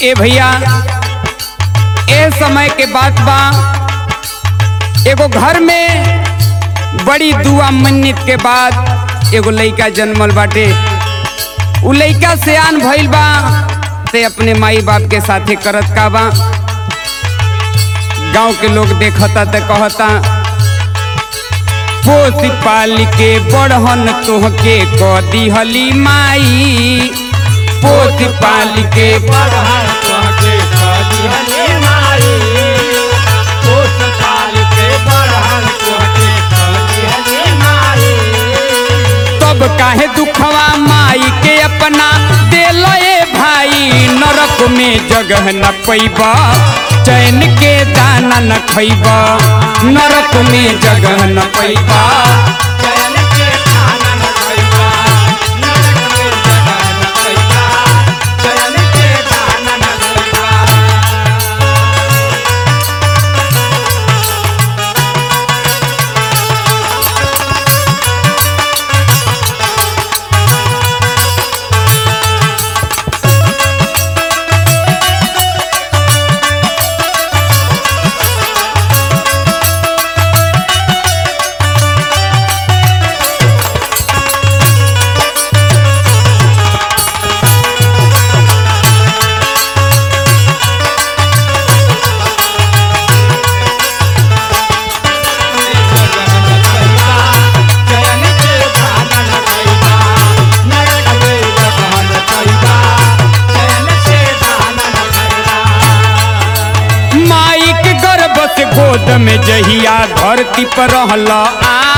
ए भैया ए समय के बात बा एगो घर में बड़ी दुआ मन्नत के बाद एगो लइका जन्मल बाटे उ लइका सियान भइल बा ते अपने माई बाप के साथे करत का बा गांव के लोग देखता ते कहता पोस पाल के बड़हन तोहके क दिहली माई पोस पाल के बरहर कहके कदिहले माई पोस पाल के बरहर कहके कदिहले माई तब काहे दुखवा माई के अपना दिल भाई नरक में जगह न पैबा चैन के दाना न खैबा नरक में जगह न पैबा चैन के खाना न खइबा नरक में जगह न खइबा चैन के खाना न खइबा चैन के खाना न खइबा नरक में जगह न खइबा चैन से खाना न खइबा माई के गर्भ से गोद में जहिया धरती पर रहल आ